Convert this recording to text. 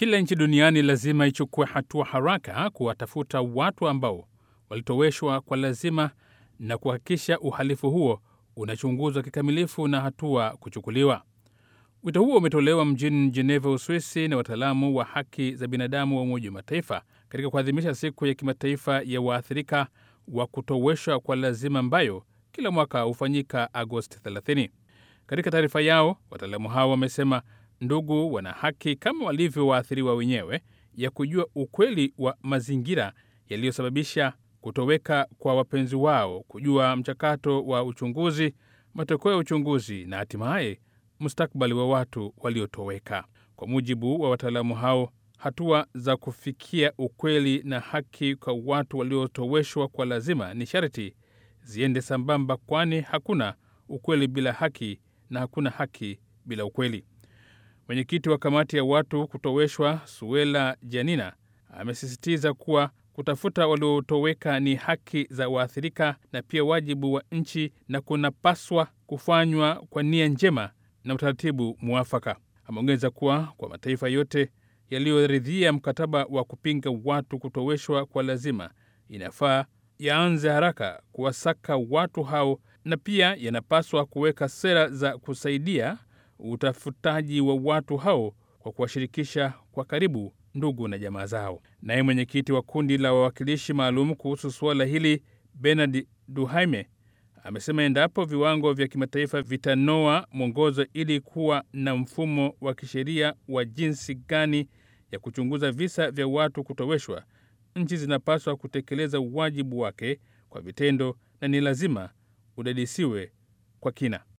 Kila nchi duniani lazima ichukue hatua haraka kuwatafuta watu ambao walitoweshwa kwa lazima na kuhakikisha uhalifu huo unachunguzwa kikamilifu na hatua kuchukuliwa. Wito huo umetolewa mjini Geneva, Uswisi, na wataalamu wa haki za binadamu wa Umoja wa Mataifa katika kuadhimisha siku ya kimataifa ya waathirika wa kutoweshwa kwa lazima ambayo kila mwaka hufanyika Agosti 30. Katika taarifa yao, wataalamu hao wamesema ndugu wana haki kama walivyo waathiriwa wenyewe ya kujua ukweli wa mazingira yaliyosababisha kutoweka kwa wapenzi wao, kujua mchakato wa uchunguzi, matokeo ya uchunguzi na hatimaye mustakabali wa watu waliotoweka. Kwa mujibu wa wataalamu hao, hatua za kufikia ukweli na haki kwa watu waliotoweshwa kwa lazima ni sharti ziende sambamba, kwani hakuna ukweli bila haki na hakuna haki bila ukweli. Mwenyekiti wa kamati ya watu kutoweshwa Suela Janina amesisitiza kuwa kutafuta waliotoweka ni haki za waathirika na pia wajibu wa nchi na kunapaswa kufanywa kwa nia njema na utaratibu mwafaka. Ameongeza kuwa kwa mataifa yote yaliyoridhia mkataba wa kupinga watu kutoweshwa kwa lazima, inafaa yaanze haraka kuwasaka watu hao na pia yanapaswa kuweka sera za kusaidia utafutaji wa watu hao kwa kuwashirikisha kwa karibu ndugu na jamaa zao. Naye mwenyekiti wa kundi la wawakilishi maalum kuhusu suala hili Bernard Duhaime amesema endapo viwango vya kimataifa vitanoa mwongozo ili kuwa na mfumo wa kisheria wa jinsi gani ya kuchunguza visa vya watu kutoweshwa, nchi zinapaswa kutekeleza wajibu wake kwa vitendo na ni lazima udadisiwe kwa kina.